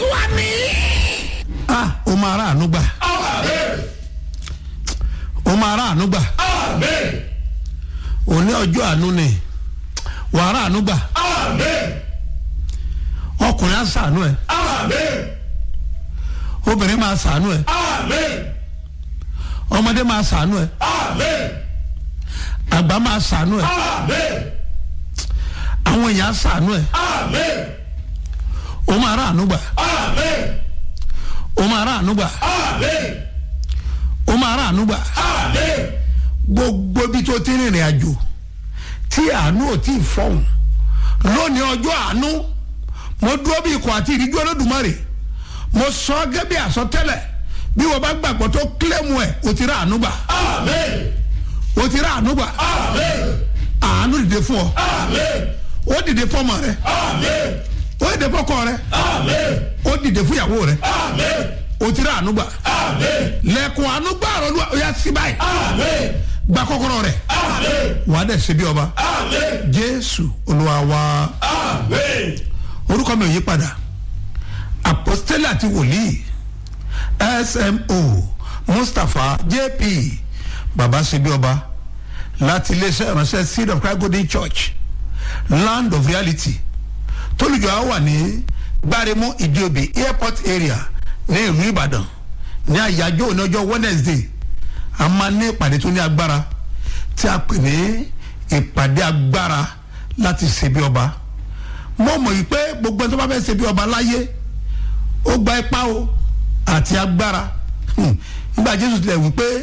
jésù àmì. ah o máa rà àánú gbà o máa rà àánú gbà òní ọjọ́ àánú ni wàá rà àánú gbà ọkùnrin á sàánú ẹ obìnrin máa sàánú ẹ ọmọdé máa sàánú ẹ àgbà máa sàánú ẹ àwọn èèyàn á sàánú ẹ o máa rà àánú gbà o máa rà àánú gbà o máa rà àánú gbà gbogbo ibi tó ti rìnrìn àjò tí àánú ò tí ì fọhùn lónìí ọjọ́ àánú mo dúró bí ikọ̀ àti ìríjú olódùmarè mo sọ gẹ́gẹ́ bí àsọtẹ́lẹ̀ bí wọ́n bá gbàgbọ́ tó kílẹ̀mù ẹ̀ o ti rà àánú gbà o ti rà àánú gbà àánú dìde fún ọ ó dìde fún ọmọ rẹ ó dìde fún ọkọ rẹ ó dìde fún ìyàwó rẹ o ti rà àánú gbà lẹ́kùn àánú gbà ọ̀rọ̀ ló yà sí báyìí gba kọ́kọ́rọ́ rẹ̀ wà á dẹ̀ ṣe bí ọba jésù olúwa wa orúkọ mi ò yí padà apostoli àti wòlíì smo mustapha jp baba ṣe bí ọba láti iléeṣẹ́ ìránṣẹ́ seed of christ golden church land of reality tólùjọ á wà ní gbáremú ìdíòbí airport area ní ìlú ìbàdàn ní àyájọ́ òní ọjọ́ wednesday a máa ní ìpàdé tó ní agbára tí a pè ní ìpàdé agbára láti ṣe bí ọba mo mọ̀ yìí pé gbogbo ẹni tó bá fẹ́ ṣe bí ọba láyé ó gba ipá o àti agbára Hmm. nígbà jésù tilẹ̀ wí pé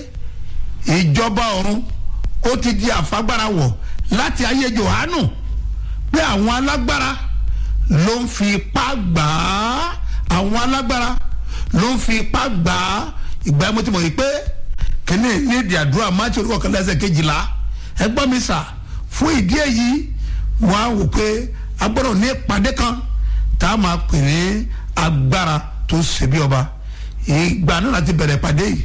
ìjọba ọ̀run ó ti di àfagbára wọ̀ láti ayé johanu pé àwọn alágbára ló ń fi ipá gbà á àwọn alágbára ló ń fi ipá gbà á ìgbà yẹn mo ti mọ̀ yìí pé kíní ní ìdí àdúrà máàtì orúkọ kan lẹ́sẹ̀ kejìlá ẹ gbọ́ mi sà fún ìdí èyí mo á wò pé a gbọ́dọ̀ ní ìpàdé kan tá a máa pè ní agbára tó ṣe bí ọba ìgbà náà láti bẹ̀rẹ̀ ìpàdé yìí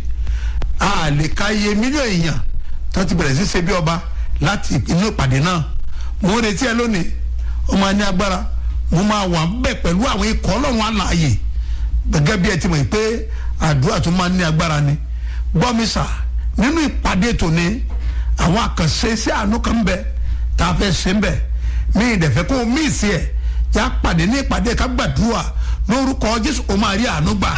a lè ka iye mílíọ̀nù èèyàn tó ti bẹ̀rẹ̀ sí ṣe bí ọba láti inú ìpàdé náà mo ń retí ẹ lónìí ó máa ní agbára mo máa wà ń bẹ̀ pẹ̀lú àwọn ikọ̀ ọlọ́run alààyè gẹ́gẹ́ bí ẹ ti mọ̀ pé àdúrà tó máa ní agbára ni gbọ́ mi sà nínú ìpàdé tòní àwọn àkànṣe sí àánú kan ń bẹ tá a fẹ́ ṣe ń bẹ mí ìdẹ̀fẹ́ kó o mí ìsì ẹ̀ yá pàdé ní ìpàdé ká gbàdúrà lórúkọ jésù o máa rí àánú gbà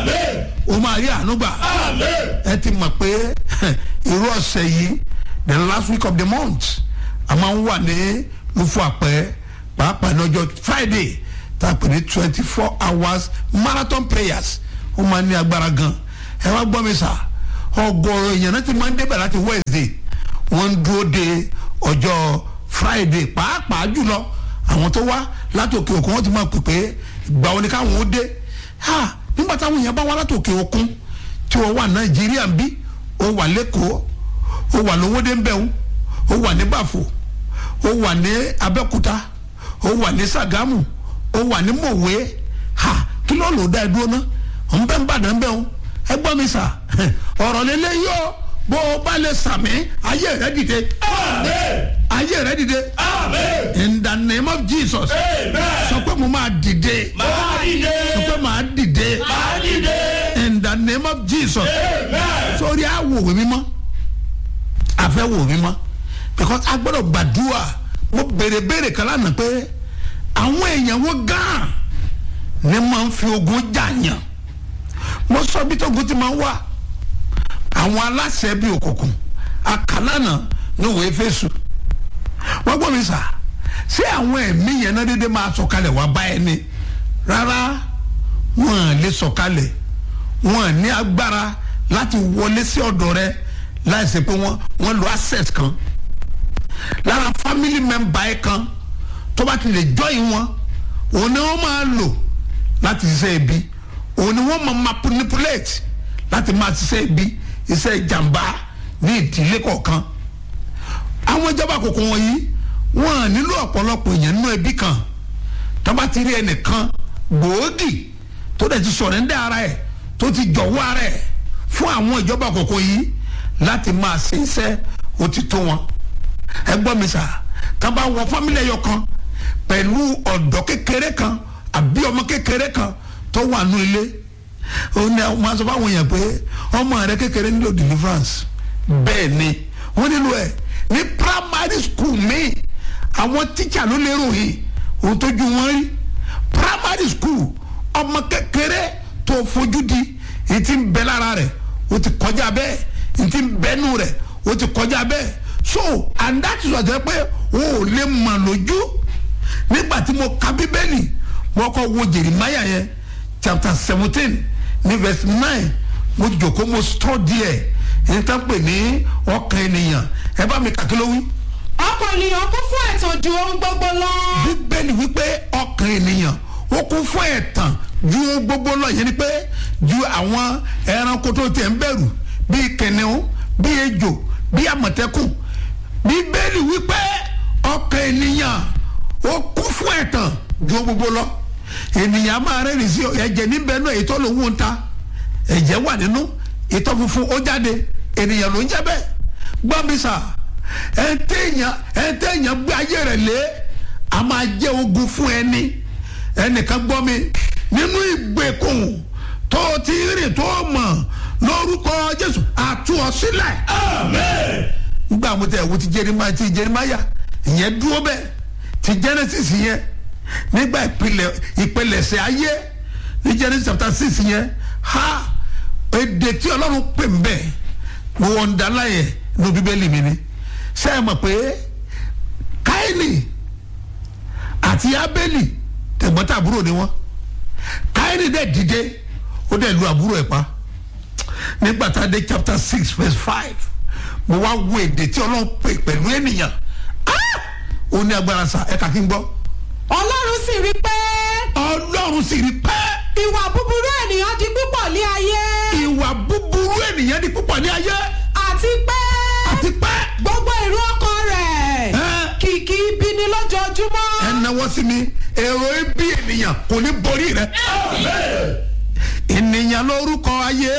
o máa rí àánú gbà ẹ ti mọ̀ pé irú ọ̀sẹ̀ yìí the last week of the month a máa ń wà ní lufo àpẹ pàápàá ní ọjọ́ friday tá a pè ní twenty four hours marathon prayers ó máa ní agbára gan ẹ wá gbọ́ mi sà ọgọ́rọ̀ èèyàn náà ti máa ń débẹ̀ láti wednesday wọ́n ń dúró de ọjọ́ friday pàápàá jùlọ àwọn tó wá láti òkè òkun wọ́n ti máa pè pé ìgbà wo ni káwọn ó dé ha nígbà táwọn èèyàn bá wá láti òkè òkun tí wọ́n wà nàìjíríà ń bí ó wà lẹ́kọ̀ọ́ ó wà lówódé ń bẹ̀rù ó wà ní bàfò ó wà ní abẹ́òkúta ó wà ní sàgámù ó wà ní mọ̀wé ha kí ló lò dá ẹ dúró ná òun bẹ́ẹ̀ ń bàdàn bẹ́ẹ̀ o ẹ gbọ́ mi sà ọ̀rọ̀ lélẹ́ yóò bó o bá lè sàmì ayé rẹ dìde ayé rẹ dìde in the name of jesus sọ pé mo máa dìde sọ pé màá dìde in the name of jesus sórí àwòrán mímọ́ àfẹ́ wò mímọ́ because a gbọ́dọ̀ gbàdúrà mo béèrè béèrè kan lánàá pé àwọn èèyàn wo gan ni máa ń fi ogun jàyàn mo sọ bí tógun ti máa ń wà àwọn aláṣẹ bíi òkùnkùn àkàlànà ní òwe fésù wọ́n gbọ́ mi sà ṣé àwọn ẹ̀mí yẹn náà dédé máa sọ̀kalẹ̀ wá bá ẹni rárá wọ́n à lè sọ̀kalẹ̀ wọ́n à ní agbára láti wọlé sí ọ̀dọ̀ rẹ láìsí pé wọ́n wọ́n lo access kan lára family member ẹ̀ kan tó bá ti lè join wọn òun ni wọ́n máa lò láti ṣiṣẹ́ ibi òun ni wọ́n máa manipulate láti máa ṣiṣẹ́ ibi iṣẹ́ ìjàmbá ní ìdílé kọ̀ọ̀kan àwọn ìjọba àkókò wọ̀nyí wọ́n nílò ọ̀pọ̀lọpọ̀ èèyàn nínú ẹbí kan tó bá ti rí ẹnìkan gbòógì tó dẹ̀ ti sọ̀rọ̀ ndẹ́ ara ẹ̀ tó ti jọ̀wọ́ ara ẹ̀ fún àwọn ìjọba àkókò yìí láti máa ṣe iṣẹ́ ó ti tó wọn ẹ gbọ́ mi sà tá bá wọ fámílì ẹyọ kan pẹ̀lú ọ̀dọ́ kékeré kan àbí ọmọ kékeré kan tó wà nù ilé òun ni wọn sọ fáwọn èèyàn pé ọmọ rẹ kékeré nílò deliverance bẹ́ẹ̀ ni wọ́n nílò ẹ̀ ní primary school mi àwọn tíṣà ló lérò yìí òun tójú wọn rí primary school ọmọ kékeré tó fojú di èyí tí ń bẹ lára rẹ̀ o ti kọjá bẹ́ẹ̀ èyí tí ń bẹ́nu rẹ̀ o ti kọjá bẹ́ẹ̀ so and that is why ṣe pé o ò lè mọ̀ lójú nígbà tí mo ka bíbélì mo kọ́ wo Jeremiah yẹn chapter seventeen ní verse nine mo jòkó mo study ẹ̀ èyí tá ń pè ní ọkàn ènìyàn ẹ bá mi kàkí ló wí. ọkàn ènìyàn kún fún ẹ̀tàn ju ohun gbogbo lọ. bíbélì wípé ọkàn ènìyàn ó kún fún ẹ̀tàn ju ohun gbogbo lọ yẹn ni pé ju àwọn ẹranko tó tiẹ̀ ń bẹ̀rù bíi kìnìún bíi ejò bíi àmọ̀tẹ́kùn bíbélì wípé ọkàn ènìyàn ó kún fún ẹ̀tàn ju ohun gbogbo lọ ènìyàn máa rẹ́rìn sí ẹ̀jẹ̀ níbẹ̀ náà èyí tó lòun ń ta ẹ̀jẹ̀ wà nínú ìtọ́ funfun ó jáde ènìyàn ló ń jẹ́ bẹ́ẹ̀ gbọ́ mi sà ẹ̀ńtẹ̀yàn ẹ̀ńtẹ̀yàn gbé ayé rẹ̀ lé a máa jẹ́ ogun fún ẹni ẹnìkan gbọ́ mi nínú ìgbèkùn tó ti rìn tó mọ̀ lórúkọ Jésù àtú ọ sílẹ̀. Amen. nígbà mo tẹ̀ wo ti Jeremáyà ti Jeremáyà ìyẹn dúró bẹ́ẹ̀ ti Genesis yẹn nígbà ìpìlẹ̀ ìpìlẹ̀ṣẹ̀ ayé ní Genesis chapter six yẹn ha èdè tí Ọlọ́run pè ń bẹ̀ mo wọ́n ń dalá yẹn ní bíbélì mi ni ṣé ẹ mọ̀ pé Káínì àti Ábélì tẹ̀gbọ́ntàbúrò ni wọ́n Káínì dẹ̀ dìde ó dẹ̀ lu àbúrò ẹ̀ pa nígbà tá a dé chapter six verse five mo wá wo èdè tí Ọlọ́run pè pẹ̀lú ènìyàn Ah! ó ní agbára sa ẹ̀ka kí n gbọ́ ọlọ́run sì rí pé Ọlọ́run sì rí pẹ́ ìwà búburú ènìyàn di púpọ̀ ní ayé ìwà búburú ènìyàn di púpọ̀ ní ayé àti pé àti pẹ́ gbogbo èrò ọkàn rẹ̀ ẹ́ kìkì ibi ni lójoojúmọ́. ẹ náwó sí mi èrò ibi ènìyàn kò ní borí rẹ Amen. ènìyàn lórúkọ ayé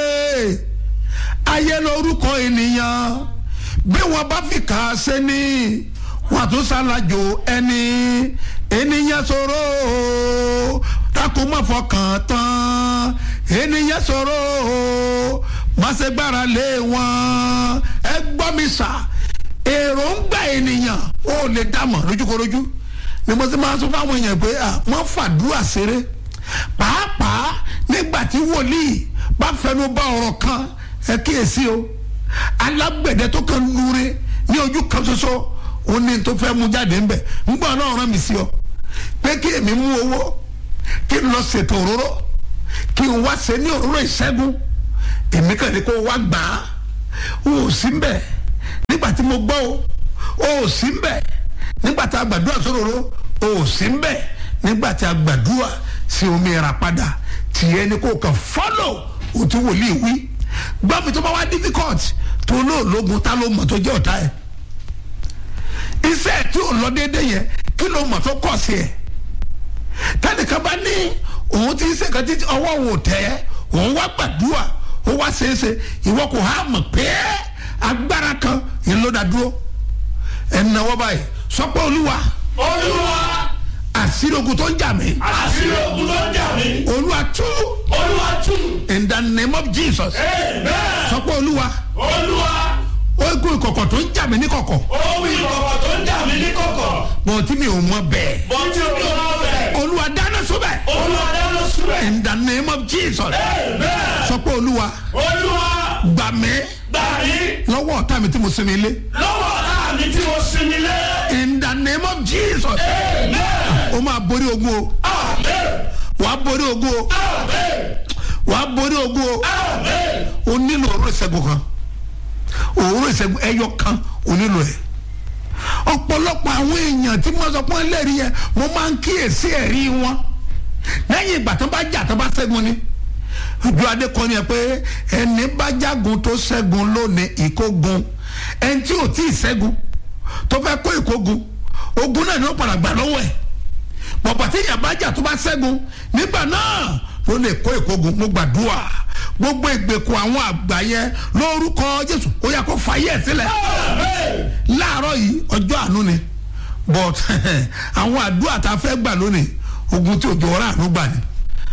ayé lórúkọ ènìyàn bí wọn bá fi kà á sẹ́ni wọn tún ṣàlàjò ẹni ènìyàn ṣòro o, tako má fọkàn tán ènìyàn ṣòro o, má ṣe gbára lé wọn ẹ gbọ́ mi sà èròǹgbà ènìyàn ó lè dámọ̀ lójúkorojú ni mo ti máa sọ fáwọn èèyàn pé à wọ́n fàdúrà ṣeré pàápàá nígbà tí wòlíì bá fẹnu bá ọ̀rọ̀ kan ẹ kíyèsí o alágbẹ̀dẹ tó kàn lure ní ojú kan ṣoṣo ó ní tó fẹ́ mú jáde ńbẹ ńgbà náà rán mi sí ọ pé kí èmi mú owó kí n lọ ṣètò òróró kí n wá ṣe ní òróró ìṣẹ́gun èmi kàn ní kó wá gbà á o ò sí mbẹ nígbà tí mo gbọ́ o o ò sí mbẹ nígbà tí a gbàdúrà sóróró o ò sí mbẹ nígbà tí a gbàdúrà sí omi ìrà padà tìyẹ ni kò kàn fọ́lọ̀ o ti wòlíì wí gbọ́ mi tó bá wá difficult tó lóòlógun ta ló mọ̀ tó jẹ́ ọ̀tá ẹ̀ iṣẹ́ tí ò lọ déédéé yẹn kí ló mọ̀ tó kọ̀ sí ẹ̀ tẹnìkan bá ní òun ti ṣe kan títí ọwọ́ wò tẹ́ òun wá gbàdúrà ó wá ṣeéṣe ìwọ kò há mọ̀ pé agbára kan yẹn ló dá dúró ẹnáwó báyìí sọ pé olúwa Olúwa. àṣírí ogun tó ń jà mí Àṣírí ogun tó ń jà mí. olúwa tú Olúwa tú. in the name of Jesus Amen. sọ pé olúwa Olúwa. ogun ìkọ̀kọ̀ tó ń jà mí ní kọ̀kọ̀ Ohun ìkọ̀kọ̀ tó ń jà mí ní kọ̀kọ̀. bọ̀ tí mi ò mọ bẹ́ẹ̀ Mo ti rí ọmọ bẹ̀. olúwa dáná sóbẹ̀ Olúwa dáná síbẹ̀. in the name of Jesus Amen. sọ pé olúwa Olúwa. gbà mí Gbà mí lọ́wọ́ ọ̀tá mi tí mo sinmi ilé lọ́wọ́ ọ̀tá mi tí mo sinmi lé. in the name of Jesus Amen. o máa borí ogun o Amen. wàá borí ogun o Amen. wàá borí ogun o Amen. o nílò òróró ìṣẹ́gun kan òróró ìṣẹ́gun ẹyọ kan o nílò ẹ̀ ọ̀pọ̀lọpọ̀ àwọn èèyàn tí mo sọ pé wọ́n lẹ́rìí yẹn mo máa ń kíyèsí ẹ̀rí wọn lẹ́yìn ìgbà tó bá jà tó bá ṣẹ́gun ni ojú adé kan ni ẹ pé ẹni bá jágun tó ṣẹ́gun lónìí ìkógun ẹni tí ò tí ì ṣẹ́gun tó fẹ́ kó ìkógun ogun náà ni ó padà gbà lọ́wọ́ ẹ̀ bọ̀bọ̀ tí ìyá bá jà tó bá ṣẹ́gun nígbà náà ló lè kó ìkógun mo gbàdúrà gbogbo ìgbèkùn àwọn àgbà yẹn lórúkọ Jésù ó yá kó fàyè ẹ̀ sílẹ̀ Amen. láàárọ̀ yìí ọjọ́ àánú ni but àwọn àdúrà tá a fẹ́ gbà lónìí ogun tí òjò ọ̀rá àánú gbà ni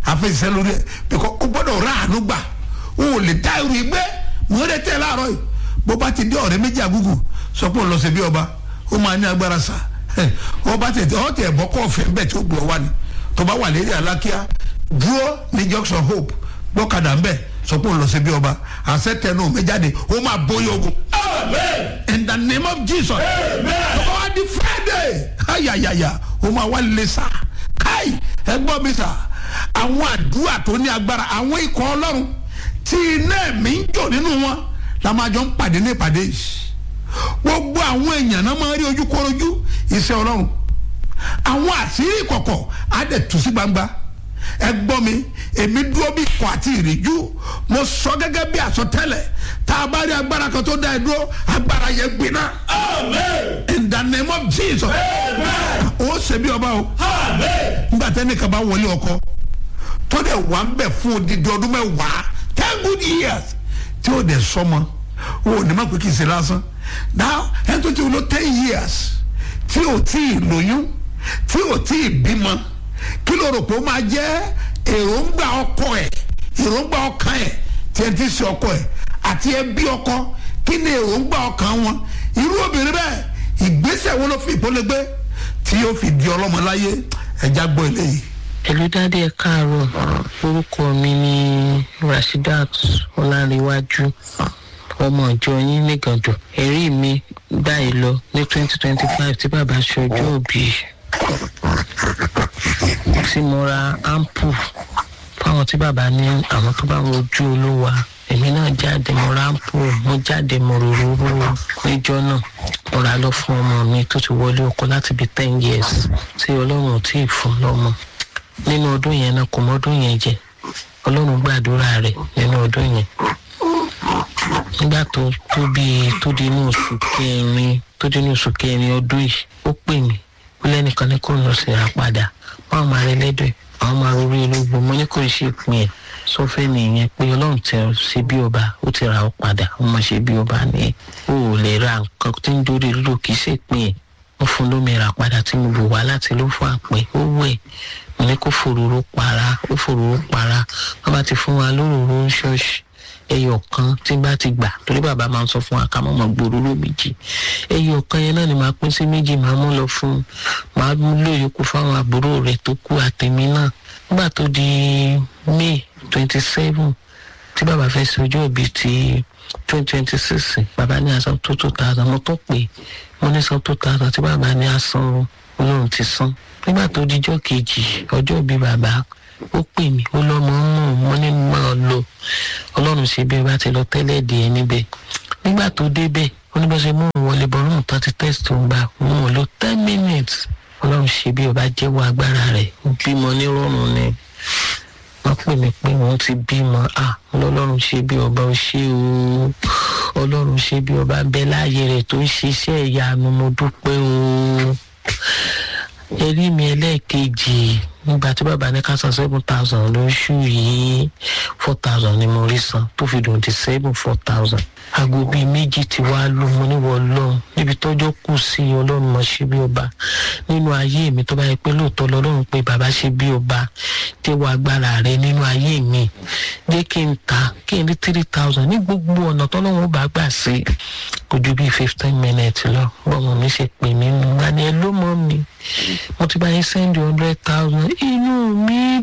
àfẹsẹ̀ lórí ẹ̀ bíkọ́ ó gbọ́dọ̀ rà àánú gbà ó lè dá irú igbé mò ń retẹ́ láàárọ̀ yìí bó bá ti dé ọ̀rẹ́ méjì àgùgù sọ pé òun lọ sí bí ọba ó máa ní agbára sá ọba tètè ọ̀ tẹ̀ bọ́ kọ́ ọ̀fẹ́ bẹ́ẹ̀ tí ó gbọ́ wá ni tó bá wà lérí alákíá dúró ní junction hope gbọ́kadà ń bẹ̀ sọ pé òun lọ sí bí ọba àṣẹ tẹnu mi jáde ó máa bóyá ogun Amen. in the name of jesus tó bá wá di friday ayayaya ó máa wá lè sá káì ẹ gbọ́ mi sà àwọn àdúrà tó ní agbára àwọn ikọ̀ ọlọ́run tí iná ẹ̀mí ń jò nínú wọn la máa jọ ń pàdé ní ìpàdé yìí gbogbo àwọn èèyàn náà máa rí ojú korojú iṣẹ́ ọlọ́run àwọn àṣírí ìkọ̀kọ̀ á dẹ̀ tú sí gbangba ẹ gbọ́ mi èmi dúró bí ikọ̀ àti ìrìjú mo sọ gẹ́gẹ́ bí àsọtẹ́lẹ̀ tá a bá rí agbára kan tó dá ẹ dúró agbára yẹn gbiná Amen. in the name of jesus Amen. ó ṣe bí ọba o Amen. nígbà tẹ́ni kan bá wọlé ọkọ tó dẹ̀ wà ń bẹ̀ fún odidi ọdún mẹ́wàá ten good years tí ó dẹ̀ sọmọ o ò ní má pé kì í ṣe lásán now ẹni tó ti wúlò ten years tí ò tí ì lóyún tí ò tí ì bímọ kí ló rò pé ó máa jẹ́ èròǹgbà ọkọ ẹ̀ èròǹgbà ọkàn ẹ̀ tí ẹ ti ṣe ọkọ ẹ̀ àti ẹbí ọkọ kí ni èròǹgbà ọkàn wọn irú obìnrin bẹ́ẹ̀ ìgbésẹ̀ wo ló fi ìpolẹ́gbẹ́ tí yóò fi di ọlọ́mọ láyé ẹja gbọ́ eléyìí. ẹ̀lú dádì ẹ̀ káàárọ̀ orúkọ mi ni rasheedat ọlárẹ̀wájú ọmọ ìjọ yín nígàndọ̀ ẹ̀rí mi báyìí lọ ní twenty twenty five tí bàbá ṣọjọ́ òbí tí mo ra ampu fáwọn tí bàbá ní àwọn tó bá wojú olúwa èmi náà jáde mo ra ampu mo jáde mo rororo níjọ náà mo ra lọ fún ọmọ mi tó ti wọlé ọkọ láti bíi ten years tí ọlọ́run ò tí ì fún lọ́mọ nínú ọdún yẹn náà kò mọ́dún yẹn jẹ ọlọ́run gbàdúrà rẹ̀ nínú ọdún yẹn nígbà tó tó bíi tó di inú oṣù kẹrin tó di inú oṣù kẹrin ọdún yìí ó pè mí ó lẹ́nìkan ní kò ń lọ sí ra padà wọ́n máa rẹ lẹ́dọ̀ àwọn máa rorí ológun mo ní kò ṣe pin ẹ̀ sọfẹ́ nìyẹn pé ọlọ́run ti ṣe bí ọba ó ti ra ọ padà wọ́n máa ṣe bí ọba ní o ò lè ra nǹkan tí ń dórí lílo kì í ṣe pin ẹ̀ wọ́n fún lómi ra padà tí mo bò wá láti ló fún àpè ó wẹ̀ mo ní kó fòróró para ó fòróró para wọ́n bá ti fún wa lóróró ń ṣọ́ọ̀ṣì ẹyọ kan tí n bá ti gbà torí bàbá máa ń sọ fún wa ká mọ̀ mọ̀ gbòòrò méjì ẹyọ kan yẹn náà ni màá pín sí méjì màá mú lọ fún màá mú lóyòókù fáwọn àbúrò rẹ̀ tó kú àtẹ̀mí náà nígbà tó di may twenty seven tí bàbá fẹ́ ṣe ọjọ́ ìbí ti twenty twenty six bàbá ní asan tó two thousand mo tó pè mo ní san two thousand tí bàbá ní asan olóhùn ti san nígbà tó dijọ́ kejì ọjọ́ ìbí bàbá ó pè mí ó lọ́mọ ń mú mo ní máa lọ ọlọ́run ṣe bí ẹ bá ti lọ tẹ́lẹ̀ dé ẹ níbẹ̀ nígbà tó débẹ̀ ó ní bá ṣe mú òun wọlé bọ́ lóhùn tán ti test òun gbà òun ò lo ten minutes ọlọ́run ṣe bí ọba jẹ́wọ́ agbára rẹ̀ ó bímọ nírọ̀rùn ni wọ́n pè mí pé wọ́n ti bímọ à ọlọ́run ṣe bí ọba ó ṣe o ọlọ́run ṣe bí ọba bẹ́ láàyè rẹ̀ tó ń ṣiṣẹ́ ìyanu mo dúpẹ́ o ẹrí mi ẹlẹ́ẹ̀kejì nígbà tí bàbá ní ká san seven thousand lóṣù yìí four thousand ni mo rí san tó fi dùn di seven four thousand aago bíi méjì tí wàá lò mo níwọ̀ ọlọ́run níbi tọ́jọ́ kù sí ọlọ́run mọ̀ ṣe bí ọba nínú ayé mi tó bá yẹ pé lóòótọ́ lọ́lọ́run pé bàbá ṣe bí ọba jẹ́wọ́ agbára rẹ nínú ayé mi jẹ́ kí n ta kí n rí three thousand ní gbogbo ọ̀nà tọ́lọ́run ó bá gbà sí kò ju bíi fifteen minutes lọ bọ́mọ mi ṣe pè mí nù wá ní ẹ ló mọ́ mi mo ti bá yín send hundred thousand inú mi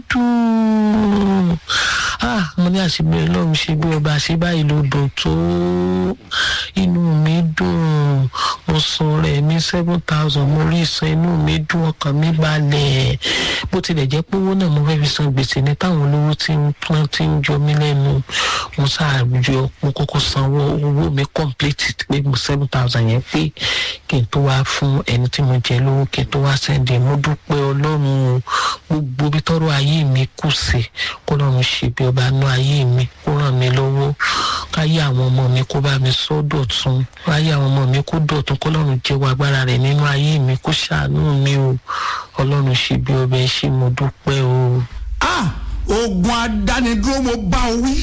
dùn ah mo ní àṣìbẹ̀rẹ̀ lọ́run ṣe bí ọba ṣe báyìí ló dùn tó inú mi dùn mo san rẹ̀ ní seven thousand mo rí san inú mi dùn ọkàn mi balẹ̀ bó tilẹ̀ jẹ́ pé owó náà mo fẹ́ fi san gbèsè ní táwọn olówó tí ń pọ́n tí ń jọ mí lẹ́nu mo ṣáàjọ mo kọ́kọ́ sanwó owó mi complete pé mo seven thousand yẹn pé kí n tó wá fún ẹni tí mo jẹ lówó kí n tó wá sẹ́ndì mo dúpẹ́ ọlọ́run gbogbo bí tọ́rọ ayé mi kù sí kó lọ́run ṣe bí ọba nú ayé mi kó ràn mí lọ́wọ́ káyé àwọn ọmọ mi kó bá mi sọ dọ̀tun káyé àwọn ọmọ mi kó dọ̀tun kó lọ́run jẹ́wọ́ agbára rẹ̀ nínú ayé mi kó ṣàánú mi o ọlọ́run ṣe bí ọba ẹ ṣe mo dúpẹ́ o. ah ogun adánidúró mo bá ọ wí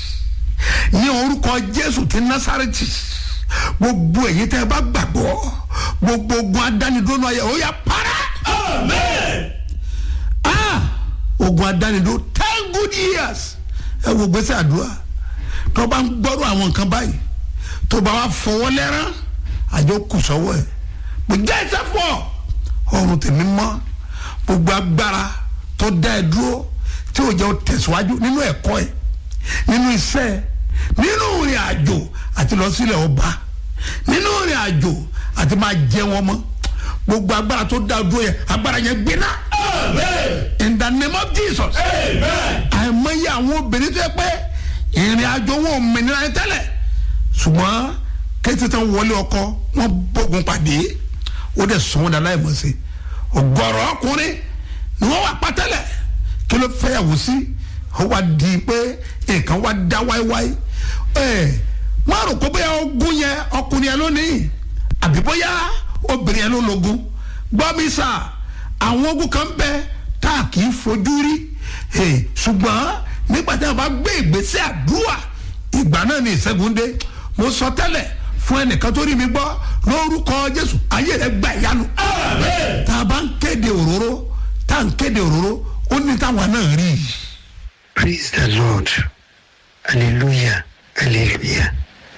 ní orúkọ jésù ti násàrẹ́tì gbogbo èyí tẹ́ ẹ bá gbàgbọ́ gbogbo ogun adánidúró náà yẹ ó yà para Amen. ah ogun adánidúró ten good years ẹ wo gbèsè àdúrà tó bá ń gbọ́rọ̀ àwọn nǹkan báyìí tó bá wà fọwọ́ lẹ́rán àjọ kù sọ́wọ́ ẹ̀ mo jẹ́ ẹsẹ̀ fọ́ ọrùn tèmi mọ́ gbogbo agbára tó dá ẹ dúró tí ò jẹ́ o tẹ̀síwájú nínú ẹ̀kọ́ ẹ̀ nínú iṣẹ́ ẹ̀ nínú ìrìn àjò àti lọ sílẹ̀ ọba nínú ìrìn àjò àti máa jẹ wọn mọ́ gbogbo agbára tó dá dúró yẹn agbára yẹn gbiná Amen. in the name of Jesus Amen. àìmọye àwọn obìnrin tó yẹ pé ìrìn àjò wọn ò mìíràn ẹ tẹ́lẹ̀ ṣùgbọ́n kété tán wọlé ọkọ wọn bógun pàdé ó dẹ̀ sùn wọn dà láì mọ̀ sí ọgọ́rọ̀ ọkùnrin ni wọ́n wà pátẹ́lẹ̀ kí ló fẹ́ yàwó sí ó wá di pé nǹkan wá dá wáíwáí ẹ̀ wọ́n rò pé bóyá ogun yẹn ọkùnrin yẹn lónìí àbí bóyá obìnrin yẹn ló lógun gbọ́ mi sà àwọn ogun kan bẹ tá a kì í fojú rí Eh, ṣùgbọ́n nígbà tí a bá gbé ìgbésẹ̀ àdúrà ìgbà náà ni ìṣẹ́gun dé mo sọ tẹ́lẹ̀ fún ẹnìkan tó rí mi gbọ́ lórúkọ jésù ayé rẹ gba ìyanu Amen. tá a bá ń kéde òróró tá a ń kéde òróró ó ní táwọn náà rí i. praise the lord hallelujah hallelujah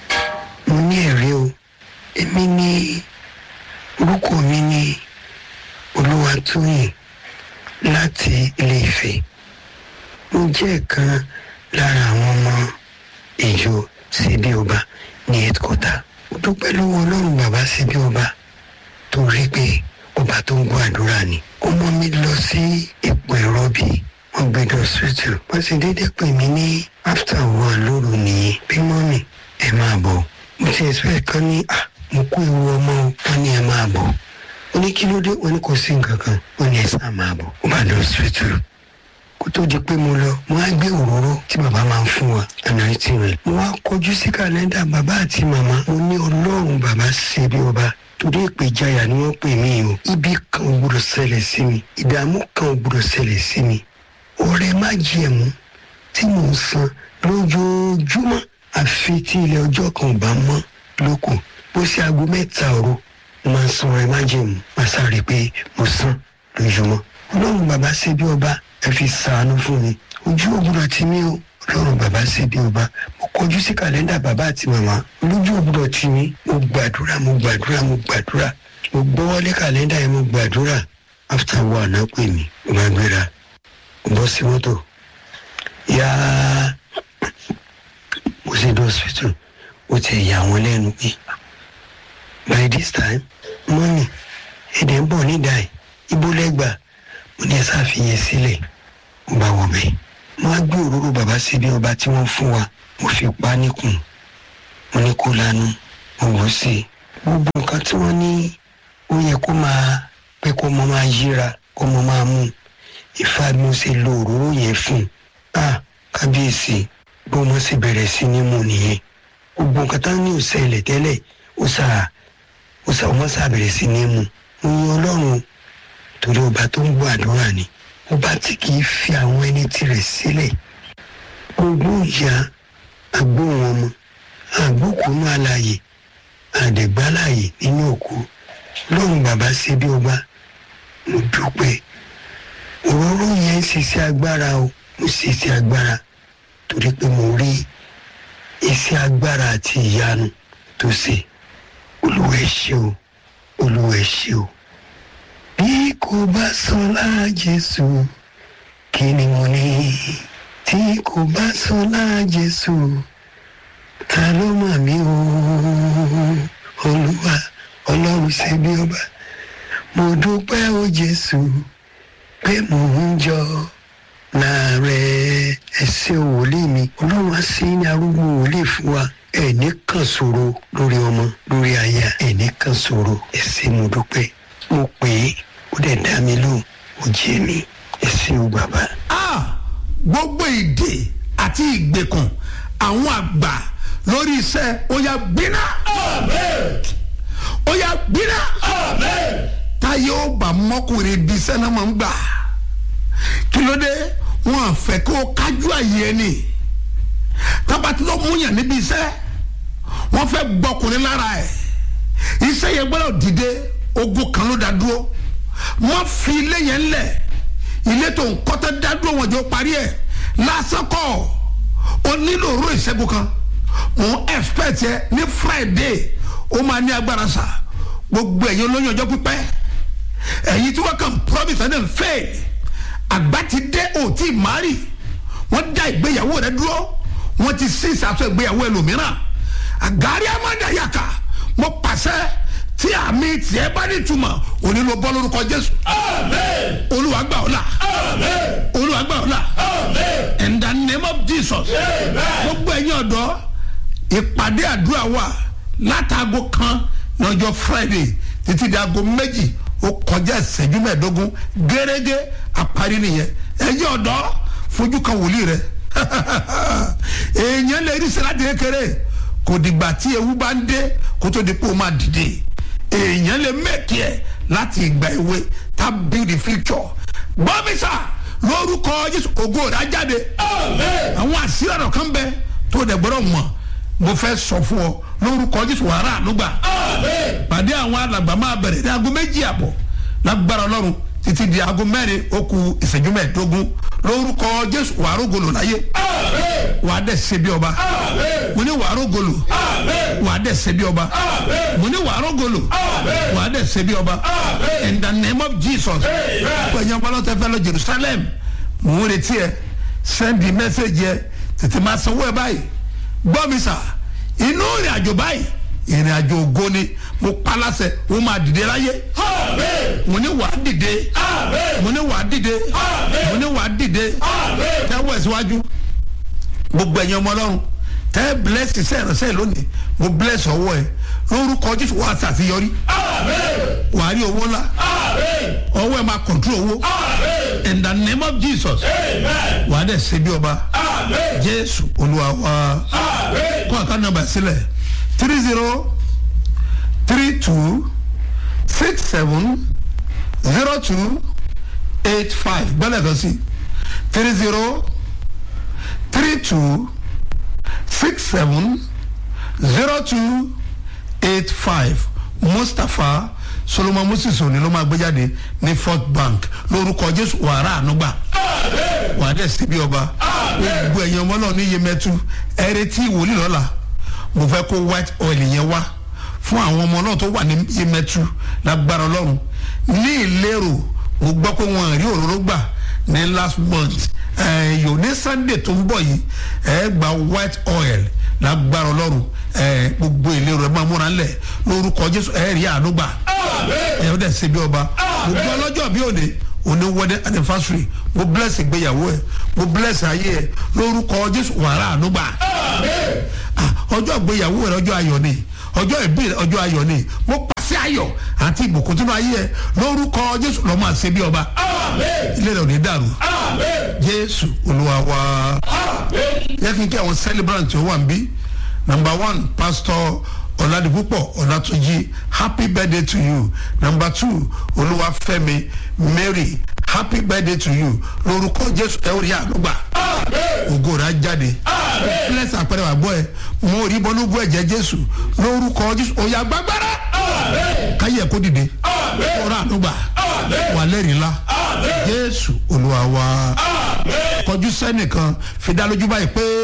mo ní ẹ̀rí o èmi ní orúkọ mi ní olúwatóyìn láti ilé ìfẹ́ mo jẹ́ ìkan lára àwọn ọmọ ìjọ síbí ọba ní headquarter mo dúpẹ́ lọ́wọ́ ọlọ́run bàbá síbí ọba torí pé ọba tó ń gbọ́ àdúrà ni ọmọ mi lọ sí ipò ẹ̀rọ bíi wọ́n gbé lọ hospital wọ́n sì dédé pè mí ní after one lóru nìyẹn bí mọ́mì ẹ máa bọ̀ mo ti expect kan ní à mo kó ewu ọmọ o wọ́n ní ẹ máa bọ̀ ó ní kí ló dé wọ́n ní kò sí nǹkan kan wọ́n ní ẹ sá máa bọ̀ ó bá lọ hospital kó tó di pé mo lọ mo wá gbé òróró tí bàbá máa ń fún wa ànáyìntì rẹ mo wá kọjú sí kàlẹ́ndà bàbá àti màmá mo ní ọlọ́run bàbá ṣe bí ọba torí ìpèjáyà ni wọ́n pè mí o ibi kan ò gbọdọ̀ ṣẹlẹ̀ sí mi ìdààmú kan ò gbọdọ̀ ṣẹlẹ̀ sí mi ọrẹ má jẹ̀mú tí mò ń san lójoojúmọ́ àfi tí ilẹ̀ ọjọ́ kan ò bá mọ́ lóko bó ṣe aago mẹ́ta òru mo máa ń san ọrẹ má jẹ̀mú má sáré pé mo san lójúmọ́ ọlọ́run bàbá ṣe bí ọba ẹ fi sàánú fún mi ojú ògbúdọ̀ tí mi o ọlọ́run bàbá ṣe bí ọba mo kọjú sí kàlẹ́ndà bàbá àti màmá lójú ògbúdọ̀ tí mi mo gbàdúrà mo gbàdúrà mo gbàdúrà mo gbọ́wọ́lé kàlẹ́ndà yẹn mo gbàdúrà after one náà pè mí mo máa gbéra mo bọ́ sí mọ́tò yáá mo ṣe dé hospital ó ti yà wọ́n lẹ́nu pé by this time mọ́mì èdè ń bọ̀ nídàá ẹ̀ ibo lẹ́gbàá mo ní ẹ ṣàfihàn sílẹ̀ mo bá wọ̀ bẹ́ẹ̀ mo á gbé òróró bàbá síbi ọba tí wọ́n fún wa mo fi pa á níkùn mo ní kó lanu mo wò ó sí i gbogbo nǹkan tí wọ́n ní ó yẹ kó máa pé kó mọ máa yíra kó mọ máa mú ìfà mo ṣe lo òróró yẹn fún un ah kábíyèsí bó mo sì bẹ̀rẹ̀ sí ní mú nìyẹn gbogbo nǹkan tá ní òṣèlè tẹ́lẹ̀ ó sà ó sà wọ́n sà bẹ̀rẹ̀ sí ní mú mo yan ọlọ́run torí ọba tó ń gbọ́ àdúrà ni ọba tí kì í fi àwọn ẹni tirẹ̀ sílẹ̀ gbogbo ìyá agbóhùn ọmọ àgbókùnú àlàyé àdẹ̀gbálàyé nínú òkú lọ́run bàbá ṣe bí ọba mo dúpẹ́ òróró yẹn ń ṣiṣẹ́ agbára o mo ṣiṣẹ́ agbára torí pé mo rí iṣẹ́ agbára àti ìyanu tó ṣe olúwa ẹ ṣé o olúwa ẹ ṣé o bí kò bá sọlá jésù kí ni mo ní tí kò bá sọlá jésù ta ló mà mí o olúwa ọlọ́run ṣe bí ọba mo dúpẹ́ o jésù pé mò ń jọ láàárẹ̀ ẹsẹ̀ wòlíì mi ọlọ́run á sí ní arúgbó wòlíì fún wa ẹ̀ní kan ṣòro lórí ọmọ lórí aya ẹ̀ní kan ṣòro ẹsẹ̀ mo dúpẹ́ mo pè é ó dẹ̀ dá mi lóhùn ó jẹ́ mi ẹsẹ̀ o bàbá. Ah, gbogbo ìdè àti ìgbèkùn àwọn àgbà lórí iṣẹ́ ó yá gbiná Amen. ó yá gbiná Amen. táyé ó bá mọ́kùnrin bí iṣẹ́ náà máa ń gbà kí ló dé wọn à fẹ́ kó o kájú àyè ẹni tábàtí ló mú yàn níbi iṣẹ́ wọ́n fẹ́ gbọ́kùnrin lára ẹ̀ iṣẹ́ yẹn gbọ́dọ̀ dìde ogun kan ló dá dúró wọ́n fi ilé yẹn lẹ̀ ilé tó ń kọ́tẹ́ dá dúró wọn jọ parí ẹ̀ lásán kọ́ o nílò òróró ìṣẹ́gun kan mo ń expect yẹ ní friday ó máa ní agbára sa gbogbo ẹ̀yin olóyún ọjọ́ pípẹ́ ẹ̀yin tí wọ́n kàn promise and then fail àgbà ti dé ò tí ì márì wọ́n dá ìgbéyàwó rẹ dúró wọ́n ti sí ìsàtọ̀ ìgbéyàwó ẹlòmíràn àgárí amádàyàkà mo pàṣẹ tí àmì tiẹ̀ bá ní túmọ̀ òní ló bọ́ lórúkọ jésù Amen. olúwa gbà ọ́ là Amen. olúwa gbà ọ́ là Amen. in the name of jesus Amen. gbogbo ẹ̀yin ọ̀dọ́ ìpàdé àdúrà wà látàgò kan lọ́jọ́ friday títí di aago méjì ó kọjá ìṣẹ́jú mẹ́ẹ̀ẹ́dógún gẹ́gẹ́ àparí nìyẹn ẹ̀yin ọ̀dọ́ fojú kan wòlíì rẹ èèyàn lè rí sẹ́láàdì kékeré kò dìgbà tí ewu bá ń dé kó tó di pé ó máa dìde èèyàn lè mẹ́kì ẹ̀ láti ìgbà èwe tá build the future bọ́mísà lórúkọ jésù ògo rẹ̀ á jáde Amen. àwọn àṣírí ọ̀rọ̀ kan bẹ tó dẹ̀ gbọ́dọ̀ mọ̀ mo fẹ́ sọ fún ọ lórúkọ jésù wàrà ànúgbà Amen. pàdé àwọn alàgbà máa bẹ̀rẹ̀ ní aago méjì àbọ̀ lágbára ọlọ́run títí di aago mẹ́rin ó ku ìṣẹ́jú mẹ́ẹ̀ẹ́dógún lórúkọ jésù wàá rógolo láyé Amen. wàá dẹ̀ ṣe bí ọba Amen. mo ní wàá rógolo Amen. wàá dẹ̀ ṣe bí ọba Amen. mo ní wàá rógolo Amen. wàá dẹ̀ ṣe bí ọba Amen. in the name of jesus Amen. pẹ̀yìn ọpọlọtẹ fẹ́ lọ jerusalem mò ń retí ẹ sẹ́ndì mẹ́sẹ̀gì ẹ tètè máa sanwó ẹ báyìí gbọ́ mi sà inú ìrìn àjò báyìí ìrìn àjò ògo ni mo pa láṣẹ ó máa dìde láyé Amen. mo ní wàá dìde Amen. mo ní wàá dìde mo ní wàá dìde Amen. tẹ́wọ́ ẹ̀ síwájú gbogbo ẹ̀yin ọmọ ọlọ́run tẹ́ bless iṣẹ́ ìránṣẹ́ lónìí mo bless ọwọ́ ẹ lórúkọ jésù wàá ṣàṣeyọrí Amen. wàá rí owó ńlá Amen. ọwọ́ ẹ máa control owó Amen. in the name of jesus Amen. wàá dẹ̀ ṣe bí ọba Amen. jésù olúwa wa Amen. kọ́ àká nàmbà sílẹ̀ three zero three two six seven zero two eight five gbọ́dọ̀ kan sí three zero three two six seven zero two eight five mustapha solomon moses òní ló máa gbé jáde ní fort bank lórúkọ jésù wàrà ànúgbà Amen. wà á dẹ̀ síbi ọba gbogbo ẹ̀yin ọmọ náà ní yemẹtu ẹrẹtí wòlíì lọ́la mo fẹ́ kó white oil yẹn wá fún àwọn ọmọ náà tó wà ní yemẹtu lágbára ọlọ́run ní ìlérò mo gbọ́ pé wọn rí òróró gbà ní last month yòó ní sunday tó ń bọ̀ yìí ẹ gba white oil lágbára ọlọ́run ẹ, gbogbo ìlérò ẹ máa múra ńlẹ̀ lórúkọ jésù ẹ rí àánú gbà Amen. ẹ ó dẹ̀ ṣe bí ọba gbogbo ọlọ́jọ́ bí òde òní wedding anniversary mo bless ìgbéyàwó ẹ mo bless ayé ẹ lórúkọ jésù wàrà ànúgbà Amen. Ah, ọjọ́ ìgbéyàwó rẹ ọjọ́ ayọ̀ ni ọjọ́ ìbí rẹ ọjọ́ ayọ̀ ni mo pàṣẹ ayọ̀ àti ìbùkún tínú ayé ẹ lórúkọ jésù lọ́ máa ṣe bí ọba Amen. ilé rẹ ò ní dàrú Amen. jésù olúwa wa Amen. yẹ kí n kí àwọn celebrant tó wà ń bí number one pastor ọ̀làdìpúpọ̀ ọ̀làtúnjì happy birthday to you number two olúwàfẹ́mi mary happy birthday to you lórúkọ jésù ẹ ó rí àlùgbà Amen. ògo rẹ̀ á jáde Amen. bless àpẹẹrẹ wà gbọ́ ẹ mo rí bọ́nú bú ẹ̀jẹ̀ jésù lórúkọ jésù òyà gbàgbára Amen. káyẹ̀ kó dìde Amen. ọ̀rọ̀ àlùgbà Amen. wà lẹ́rìí ńlá Amen. jésù olúwa wa Amen. kọjú sẹ́nìkan fi dá lójú báyìí pé.